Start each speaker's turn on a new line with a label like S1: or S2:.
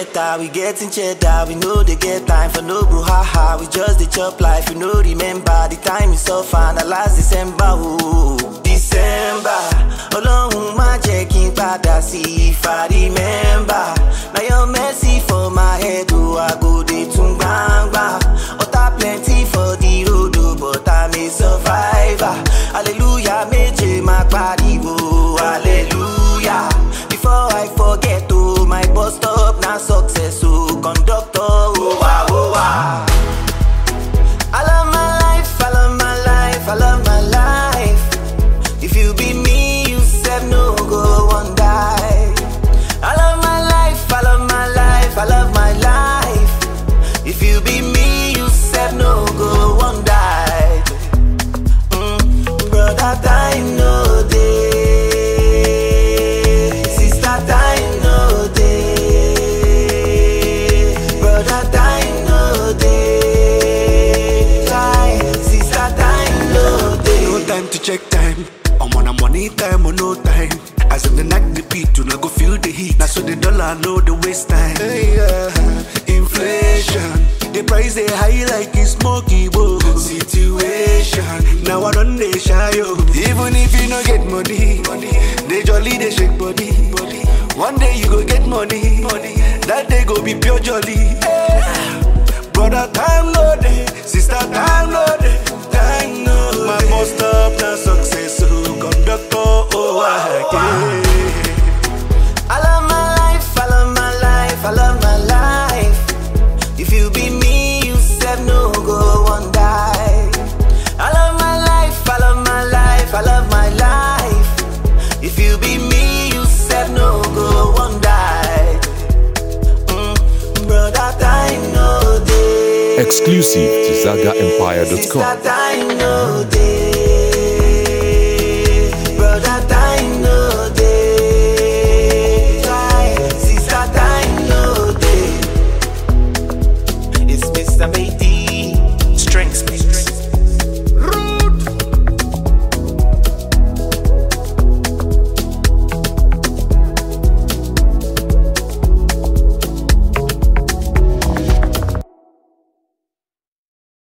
S1: better, we getting cheddar. We know they get time for no brouhaha. We just the chop life, you know. Remember the time is so fine. The last December, ooh, December. Ọlọ́run má jẹ́ kí n padà sí if I remember. Na your mercy for my head, oh, I go dey tún gbangba. Ọ̀tá plenty for the road, oh, but I'm a survivor. Hallelujah, méje máa pariwo, hallelujah. Before I forget, oh, my bus stop na success, oh, conductor, oh, wow, oh, wow. I love my life, I love my life, I love my life. If you be me, you said no go one die. I love my life, I love my life, I love my life. If you be me, you said no go one die. Mm, brother, time no day. Sister, time no day. Brother, time no day. Time, sister, time no day.
S2: No time to check time. I'm on a money time or no time. As in the night the beat, you not go feel the heat. Now so the dollar know the waste time. Hey, yeah. Inflation, the price they high like it's smoky bowl. Situation, now I run they shy yo. Even if you no get money, they jolly they shake body. One day you go get money, that day go be pure jolly. Hey. Brother, time no day. Sister, time no day. Time no day. My bus stop na success. So conductor, oh, I get.
S1: I love my life, I love my life, I love my life. If you be me, you said no go one die. I love my life, I love my life, I love my life. If you be me, you said no go one die. Mm, brother, time no day.
S3: Exclusive to ZagaEmpire.com.
S1: Sister, time no day.